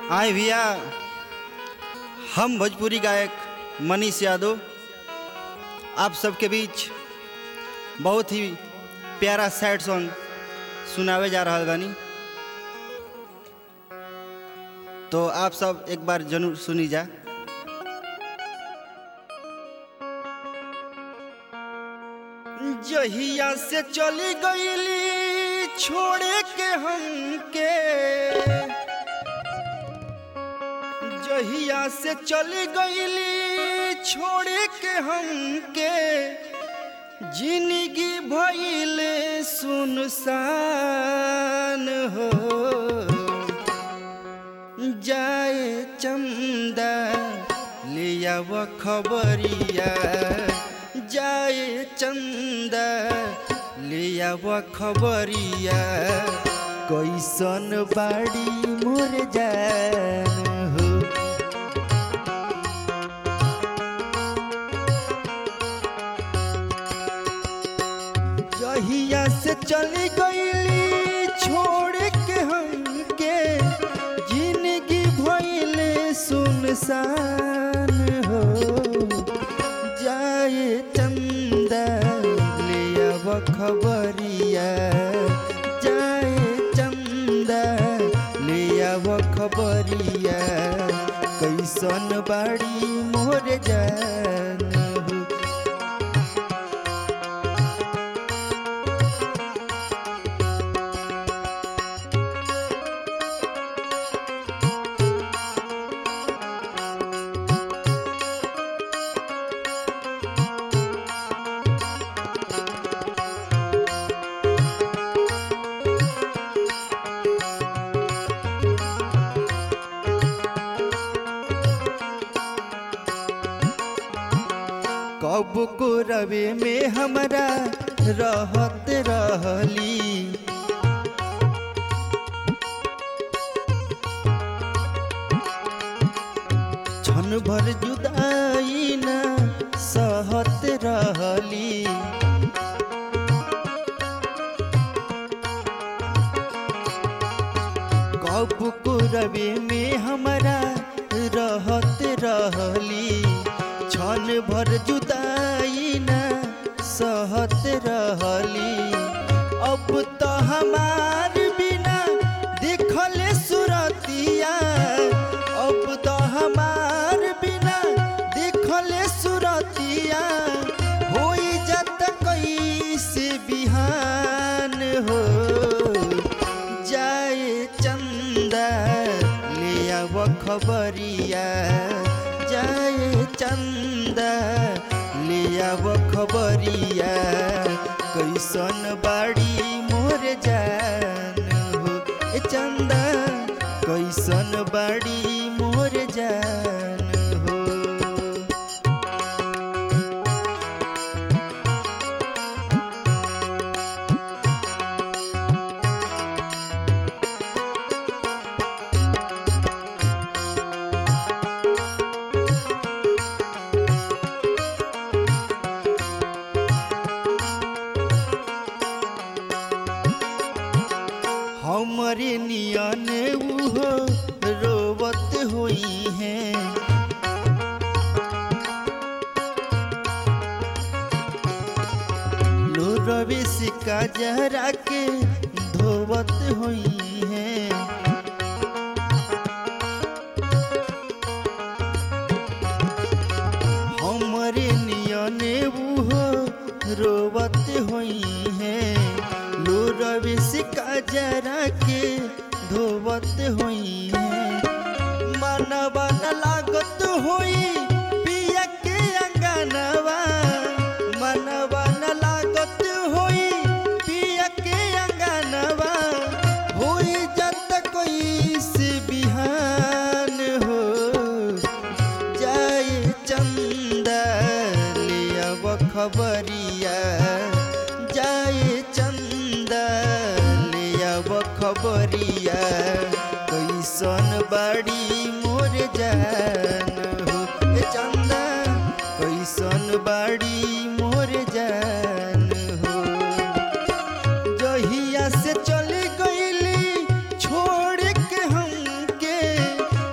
आए भैया हम भोजपुरी गायक मनीष यादव आप सबके बीच बहुत ही प्यारा सैड सॉन्ग सुनावे जा रहा बानी तो आप सब एक बार जरूर सुनी जा जहिया से चली गईली छोड़े के हमके जहिया से चली गईली छोड़े के हमके जिंदगी भइले सुनसान हो जाए चंदा लिया वो खबरिया जाए चंदा लिया वो खबरिया कैसन बाड़ी मोर जान हो जहिया से चली गईली छोड़ के हमके जिंदगी भइले सुनसान हो जाए चंदा लिया वो खबरिया जाए चंदा लिया वो खबरिया कैसन बाड़ी मोर जान हो कब को रवे में हमरा रहत रहली क्षण भर जुदाई न सहत रहली कब को रवे में हमरा रहत रहली क्षण भर जुदाई न सहत रहली अब तो हमार बिना देखले सुरतिया अब तो हमार बिना देखले सुरतिया हो जत कैसे बिहान हो जाए चंदा लिया वो खबरिया जाए चंदा लिया वो खबरिया कैसन बाड़ी मोर जान हो ए चंदा कैसन बाड़ी मोर जान हो हमरे नियन उहो रोवत होई है लोरवे सिका जहरा के धोवत होई है हमरे नियने उहो रोवत होई है लोरवे सिका जरा के धोवत होई है मनवा न लागत होई पिया के अंगनवा मनवा न लागत होई पिया के अंगनवा होई जत कोई से बिहान हो जाए चंदा लिया वो खबरिया जाए चंदा लिया वो खबरिया कैसन बाड़ी मोर जान हो ए चंदा कैसन बाड़ी मोर जान हो जहिया से चली गईली छोड़ के हमके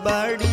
बाड़ी